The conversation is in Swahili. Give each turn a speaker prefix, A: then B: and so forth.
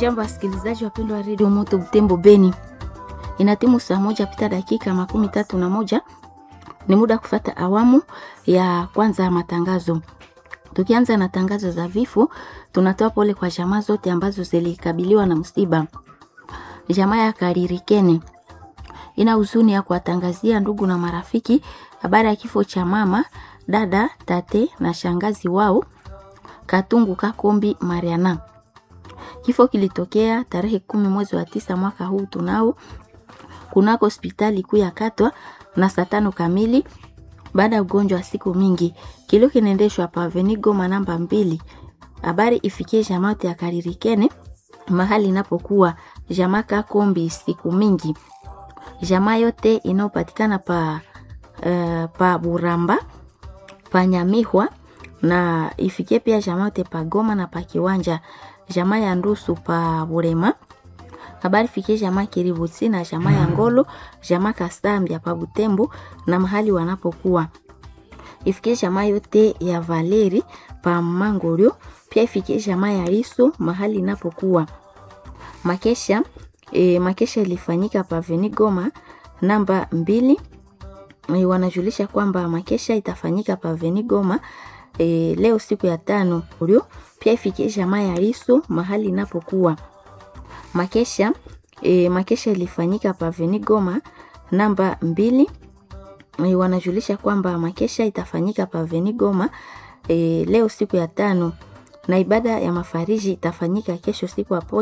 A: Hamjambo wasikilizaji wapendwa wa redio Moto Butembo Beni, ina timu saa moja pita dakika makumi tatu na moja ni muda kufata awamu ya kwanza ya matangazo. Tukianza na tangazo za vifo, tunatoa pole kwa jamaa zote ambazo zilikabiliwa na msiba. Jamaa ya Karirikene ina huzuni ya kuwatangazia ndugu na marafiki habari ya kifo cha mama, dada, tate na shangazi wao Katungu Kakombi Mariana. Kifo kilitokea tarehe kumi mwezi wa tisa mwaka huu tunao kunako hospitali kuu ya Katwa na saa tano kamili baada ya ugonjwa wa siku mingi. Kilio kinaendeshwa pa Avenue Goma namba mbili. Habari ifikie jamaa ya Karirikene mahali inapokuwa jamaa Kakombi siku mingi. Jamaa yote inayopatikana pa uh, pa Buramba pa Nyamihwa na ifikie pia jamaa yote pa Goma na pa Kiwanja jamaa ya Ndusu pa Burema habari fikie jamaa Kiributi na jamaa ya Ngolo jamaa Kasambia pa Butembo na mahali wanapokuwa ifikie jamaa yote ya Valeri pa Mangorio pia ifikie jamaa ya Riso mahali inapokuwa makesha e, makesha ilifanyika pa Veni Goma namba mbili e, wanajulisha kwamba makesha itafanyika pa Veni Goma e, leo siku ya tano ulio pia ifikie jamaa ya Riso mahali inapokuwa makesha e, makesha ilifanyika pa Veni Goma namba mbili e, wanajulisha kwamba makesha itafanyika pa Veni Goma e, leo siku ya tano na ibada ya mafariji itafanyika kesho siku ya